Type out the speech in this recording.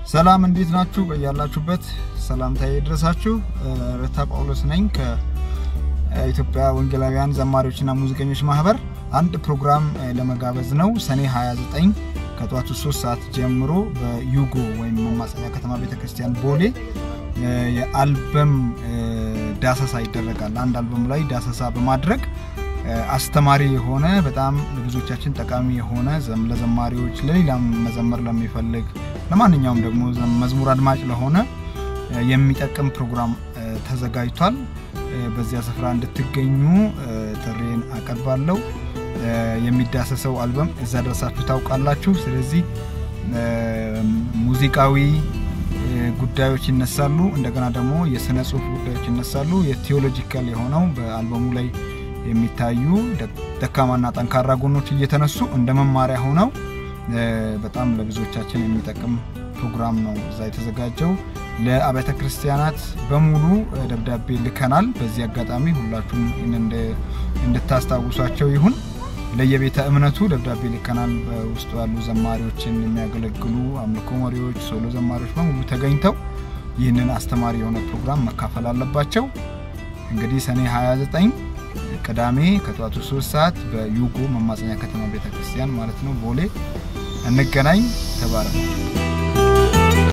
ሰላም እንዴት ናችሁ? በያላችሁበት ሰላምታዬ ይድረሳችሁ። ረታ ጳውሎስ ነኝ ከኢትዮጵያ ወንጌላውያን ዘማሪዎችና ሙዚቀኞች ማህበር አንድ ፕሮግራም ለመጋበዝ ነው። ሰኔ 29 ከጠዋቱ 3 ሰዓት ጀምሮ በዩጎ ወይም መማፀኛ ከተማ ቤተክርስቲያን ቦሌ የአልበም ዳሰሳ ይደረጋል። አንድ አልበም ላይ ዳሰሳ በማድረግ አስተማሪ የሆነ በጣም ለብዙዎቻችን ጠቃሚ የሆነ ለዘማሪዎች፣ ለሌላም መዘመር ለሚፈልግ ለማንኛውም ደግሞ መዝሙር አድማጭ ለሆነ የሚጠቅም ፕሮግራም ተዘጋጅቷል። በዚያ ስፍራ እንድትገኙ ጥሪን አቀርባለሁ። የሚዳሰሰው አልበም እዛ ደርሳችሁ ታውቃላችሁ። ስለዚህ ሙዚቃዊ ጉዳዮች ይነሳሉ። እንደገና ደግሞ የስነ ጽሁፍ ጉዳዮች ይነሳሉ። የቴዎሎጂካል የሆነው በአልበሙ ላይ የሚታዩ ደካማና ጠንካራ ጎኖች እየተነሱ እንደ መማሪያ ሆነው በጣም ለብዙዎቻችን የሚጠቅም ፕሮግራም ነው እዛ የተዘጋጀው። ለአብያተ ክርስቲያናት በሙሉ ደብዳቤ ልከናል። በዚህ አጋጣሚ ሁላችሁም እንድታስታውሷቸው ይሁን። ለየቤተ እምነቱ ደብዳቤ ልከናል። በውስጡ ያሉ ዘማሪዎችን የሚያገለግሉ አምልኮ መሪዎች፣ ሶሎ ዘማሪዎች በሙሉ ተገኝተው ይህንን አስተማሪ የሆነ ፕሮግራም መካፈል አለባቸው። እንግዲህ ሰኔ 29 ቅዳሜ ከጠዋቱ 3 ሰዓት በዩጎ መማፀኛ ከተማ ቤተክርስቲያን ማለት ነው ቦሌ እንገናኝ። ተባረኩ።